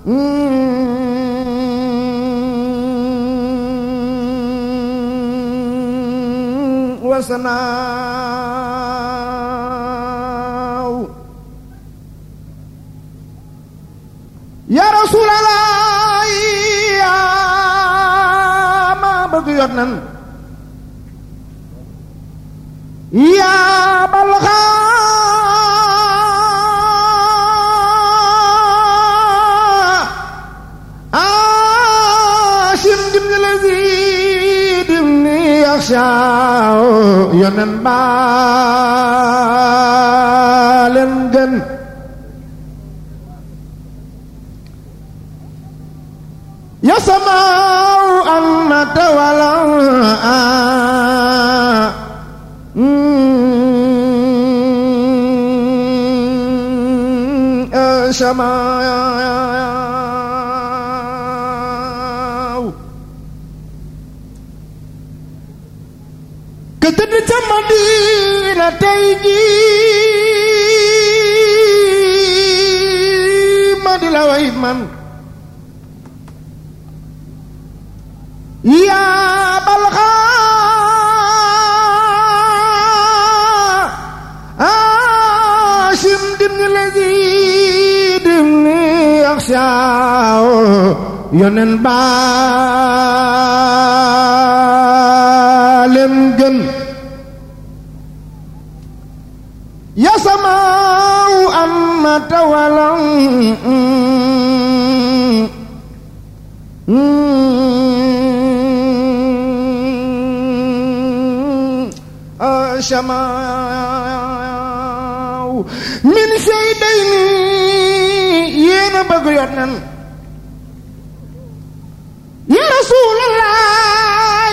wasanaaw ya rasulallah yaa ma bëgg yot nan yaa balxa asim dim ni lazi dim ni yaxsaaw yonen baa leen gën ya samaaw an na tawalaw samaaw ka tëdd ca Madina tey jii ma di la way man yaa balxa aashim dimni lazi dimni yaxshaaw yonen baa leen gën ya samaaw amma tawalam samaaw min shaydayni yéena bëgg yot nan ya rasulallah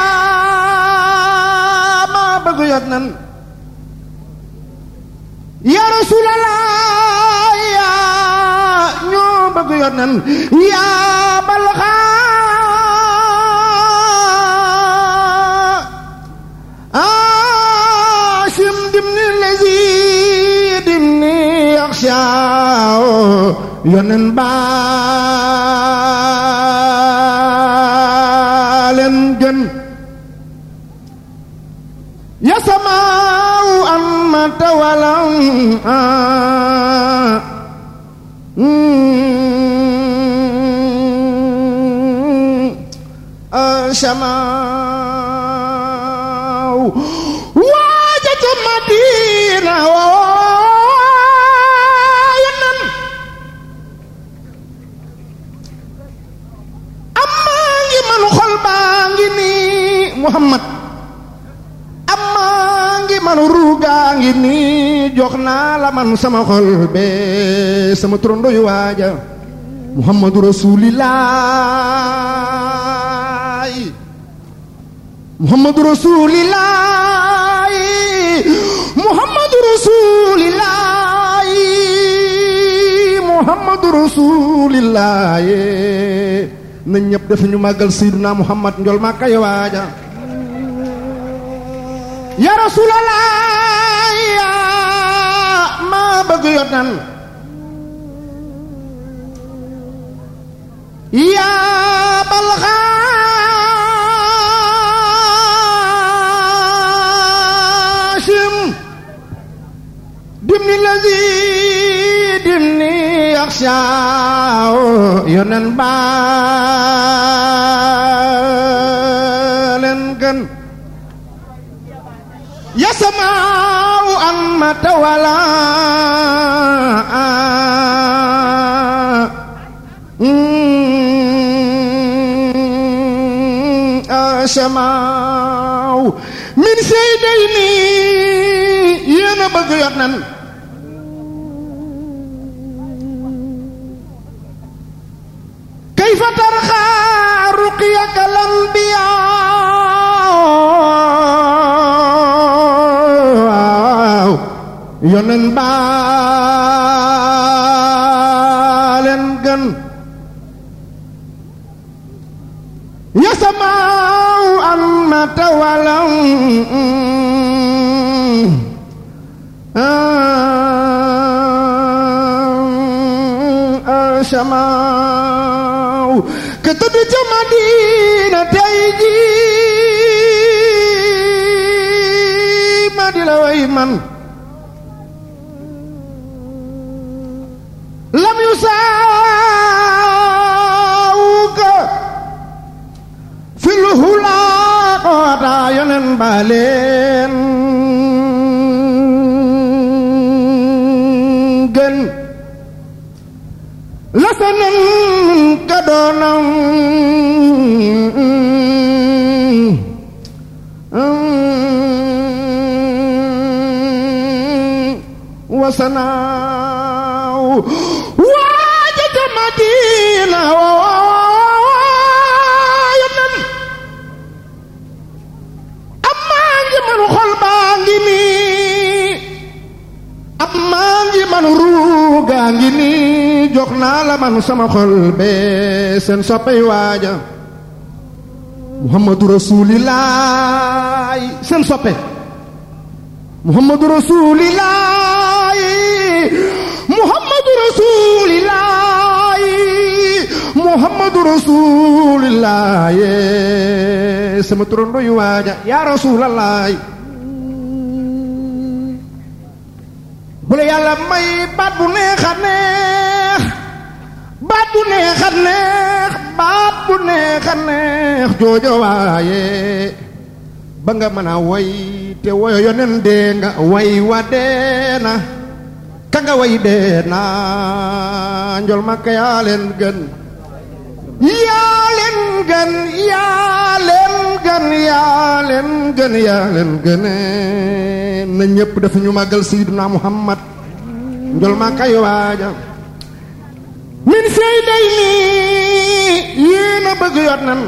yaa ma bëgg yot nan ya rasulallah yaa ñoo bëgg yot nan yaa balxa aashim dimni lazi dimni yaxshaaw yonen baa leen gën ya samaaw an ma tawalam samaaw waaja ca Madina waaye nan amaa ngi man xol baa ngi nii Muhammad amaa ngi man ruugaa ngi nii jox naa la man sama xol bee sama trondo yu waaja Muhammadu Rasuulillaahi Muhammadu Rasuulillaahi Muhammadu Rasuulillaahi Muhammadu Rasuulillaahi na ñëpp def ñu màggal Seydina Muhammad njol ma kay waaja ya Rasuulallaahi yaa ma bëgg yot nan yaa balxa dimni lazi dimni yaxshaaw yonen baa leen gën ya samaaw an ma tawala samaaw min saydayni yéen a bëgg yot nan kayfa tarxa ruqyaka lambiyaa yonen baa leen gën ya samaaw an ma tawalam samaaw ka tëdd ca Madina tey ji ma di la way man lam yu saawuka fil hulaa koota yonen baleen gën lasanan ka doonam wasanaaw waaja ca Madina waayo nan am maa ngi man xol baa ngi nii am maa ngi man ruugaa ngi nii jox naa la man sama xol bee seen soppay waaja muhammadu rasuulillaahi seen soppe muhammadu rasuulillaahi muhammadu rasuulillaahi muhammadu rasuulillaahi sama turando yu waaja yaa rasuulallaahi bu la yàlla may baat bu neex a neex baat bu neex a neex baat bu neex a neex joojo waaye ba nga mën a way te woyo yonen dee nga way wa dee na ka nga way dee na njol makka yaa leen gën yaa leen gën yaa leen gën yaa leen gën yaa leen gën na ñépp dafa ñu màggal sayyiduna muhammad njol makka yu waaja min sey day nii yéena bëgg yot nan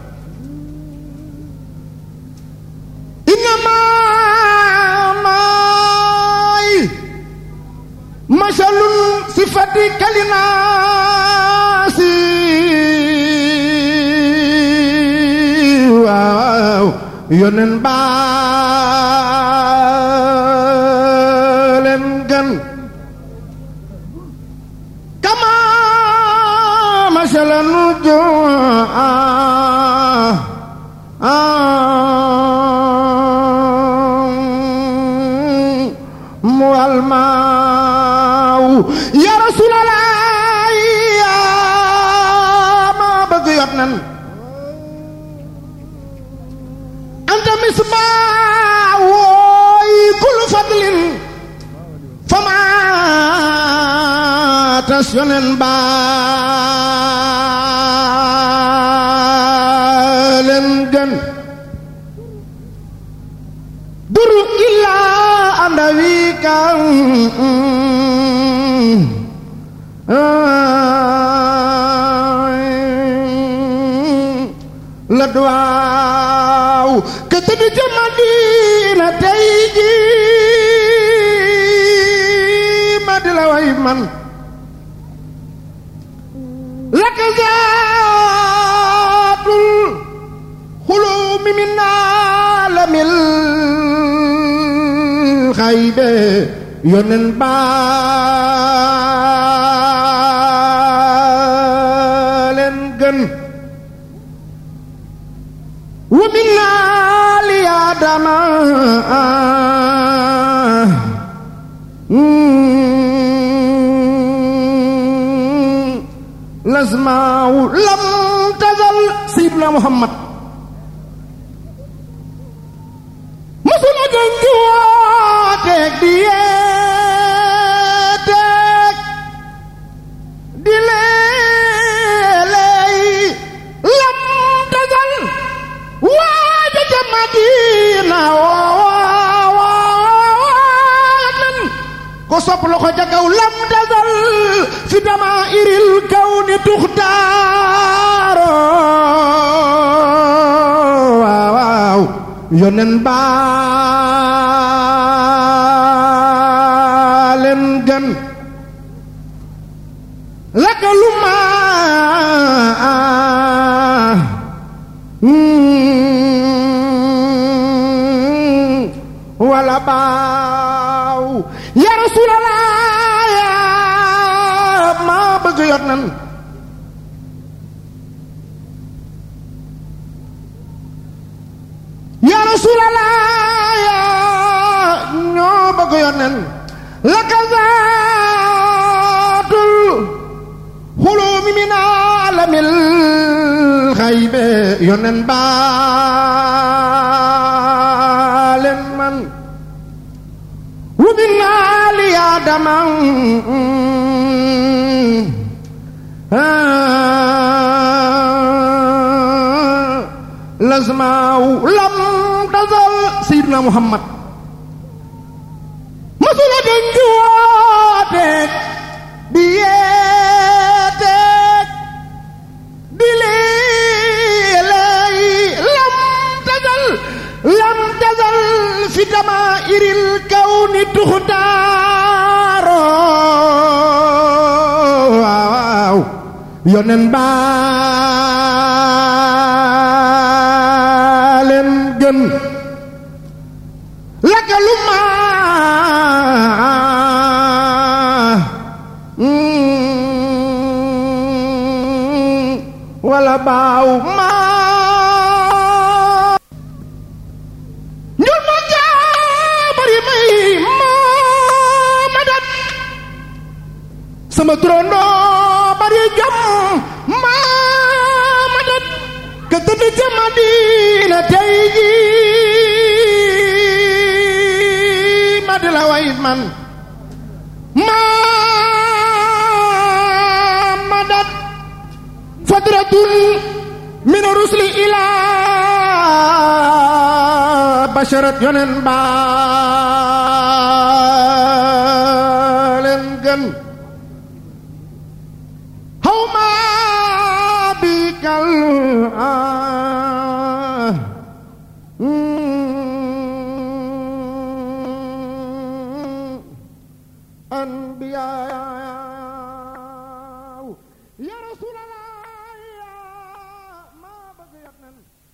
innama maay masalun sifati kalinaasi waaw yonen baaleen gan kama masalan jua walmaaw ya rasulallah yaa ma bëgg yot nan anta misbaa wooy kul fadlin fama tas yonen baa leen gën duru illaa anda wi kan la duwaaw ke tëdd ca Madina tey ji ma di la way man la ka zaatul xulumi min aalamil xaybe yonen baaleen gën wa min aali aadama lasmaaw lam tazal sayyiduna muhammad masula gën di wooteeg di yeeteeg di leeley lam tazal waaja ca Madina waanan ko sopp loxo ca kaw lam tazal fi dama iril kaw ni tuxtaaro waaw waaw yonen baaleen gën lakaluma wala baaw ya rasulallah yaa ma bëgg yot na yonen ya rasulallah ya ñoo bëgg yonen laka zaatul xulumi min alamil xaybe yonen baalen man ومن آل آدم لازماو لم تزل سيدنا محمد مسؤول دنجواتك دياتك دليلي لم تزل لم تزل في دمائر الكون تختار waaw yonen baa leen gën lakalu ma wala baaw ma ñun ma jaabari may ma dat sama turandoo bari jom ma ma dat ka tëdd ca Madina tey ji ma di la way man ma ma dat fadratun min rusli ila basharat yonen baalen gën xaw ma bi kal anbiyaaw ya rasulallah ma bëgg yat nan